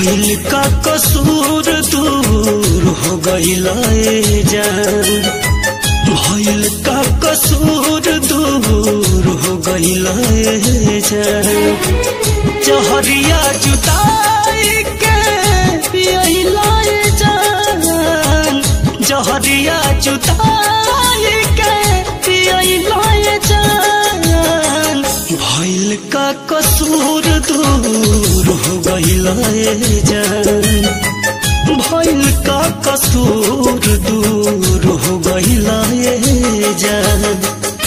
भइल का कसूर दूर हो गइल जान भइल का कसूर दूर हो गइल जान जहरिया जुदाई के पियला जान जहरिया जुदाई के पियला जान भइल का कसूर दूर हो गइल जान भइल का कसूर दूर हो गइल जान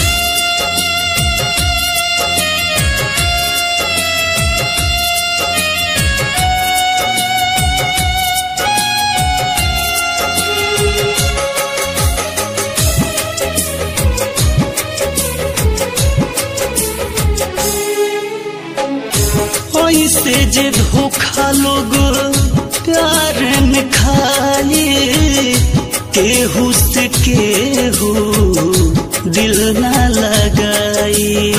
ऐसे जे धोखा लोग प्यार में खाए केहू से केहू दिल ना लगाई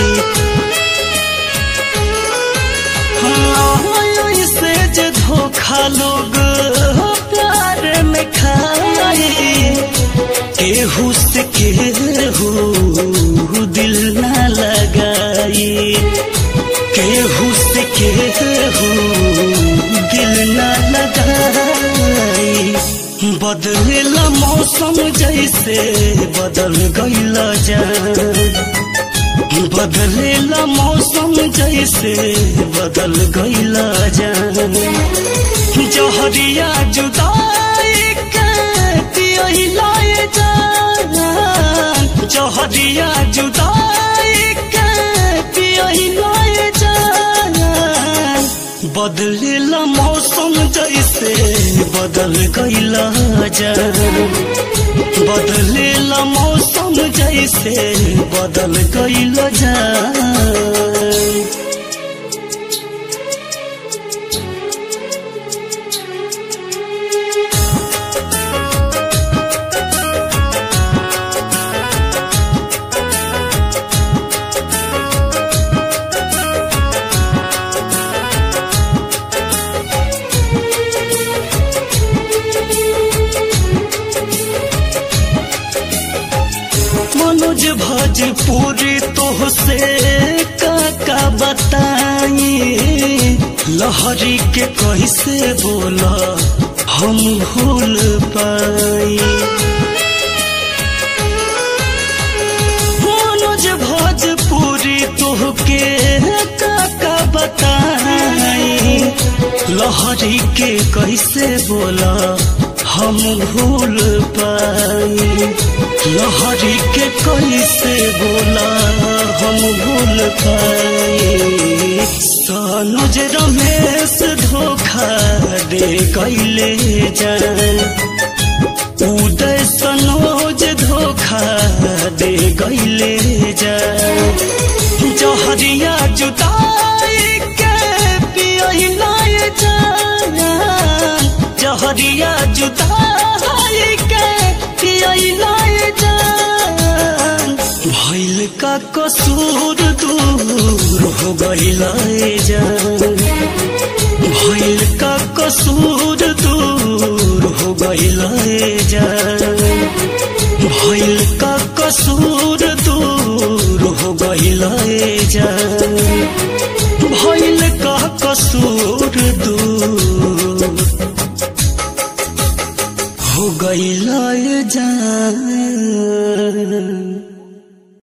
हाँ ऐसे जे धोखा लोग प्यार में खाए केहू से केहू दिल ना लगाई केहू से केहू दिल न लगाई बदलेला मौसम जैसे बदल गईला जान बदलेला मौसम जैसे बदल गईला जान जहरिया जुदाई के पियला जान जहरिया जुदाई के पियला जान बदलेला मौसम जैसे बदल गईला जान बदलेला मौसम जैसे बदल गईला जान मनोज भोजपुरी तोहसे काका बताई लहरी के कैसे बोला हम भूल पाई मनोज भोजपुरी तोहके काका बताई लहरी के कैसे बोला हम भूल पाई लहरी के कैसे बोला हम भूल पाए सानुज रमेश धोखा दे कैले जान उदय सनोज धोखा दे गैले जान जहरिया जुदाई के पियला जान जहरिया जुदाई के पियला जान भइल का कसूर दूर हो गइल जान भइल का कसूर दूर हो गइल जान भइल का कसूर दूर हो गइल जान भइल का कसूर दूर